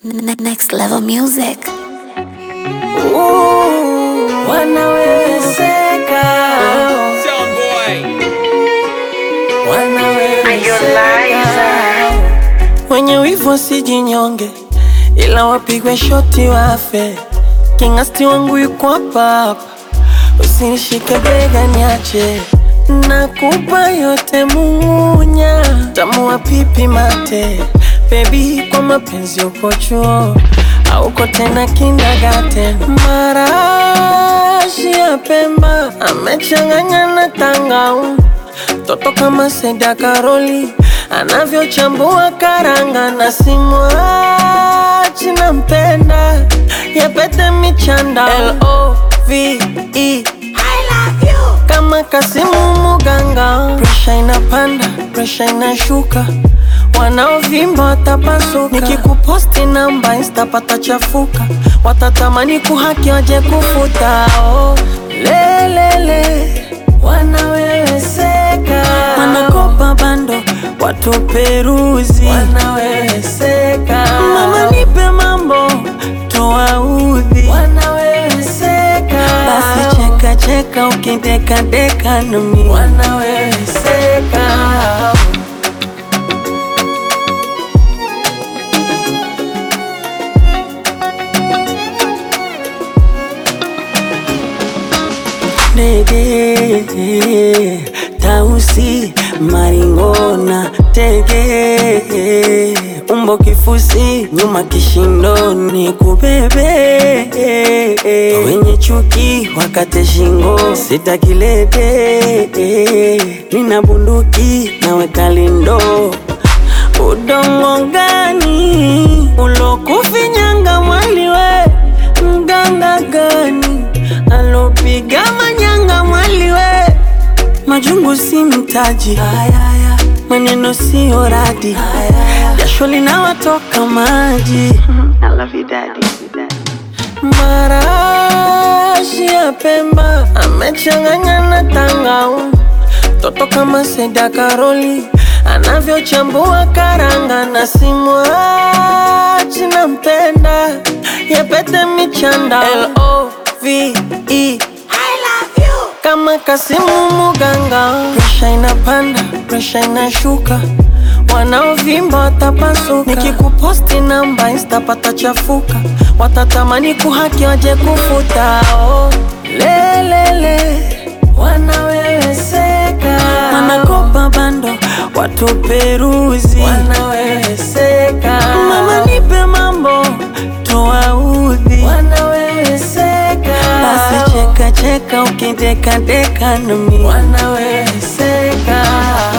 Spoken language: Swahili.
Ne- Next level music. Wanawezeka, wanawezeka. Wenye wivu wasijinyonge, ila wapigwe shoti wafe. Kingasti wangu yuko hapa hapa, usinishike bega niache. Nakupa yote munya, tamu wa pipi mate. Baby, kwa mapenzi uko chuo auko tena kindergarten. Marashi ya Pemba amechanganya na tangauzi Toto kama Seda Karoli anavyochambua karanga na simwachi nampenda yapete michanda L-O-V-E kama Kasimu Muganga, presha inapanda, presha inashuka, wanaovimba watapasuka. Nikikuposti namba insta patachafuka, watatamani kuhaki waje kufuta. Oh, lelele wanaweweseka, wanakopa bando watu peruzi, wanaweweseka. Mama nipe mambo tuwaudhi, wanaweweseka. Basi cheka cheka ukideka deka nami, wanaweweseka. Ndege tausi maringona tege umbo kifusi nyuma kishindoni kubebe wenye chuki wakate shingo sitakilete nina bunduki naweka lindo udongo gani ulokufinyanga mwaliwe mganga gani alopiga manyanga mwaliwe majungu si mtaji maneno siyo radi jasho linawatoka maji marashi ya Pemba amechanganya na tangauzi toto kama Seda Karoli anavyochambua karanga na simwachi nampenda yapete michanda L-O-V-E kama Kasimu Muganga, presha inapanda, presha inashuka, wanaovimba watapasuka. Nikikuposti namba insta patachafuka, watatamani kuhaki waje kufuta. Oh, lelele wanaweweseka, wanakopa bando watu peruzi, wanaweweseka. Mama nipe mambo tuwaudhi, wanaweweseka. Basi cheka cheka ukideka deka nami, wanaweweseka.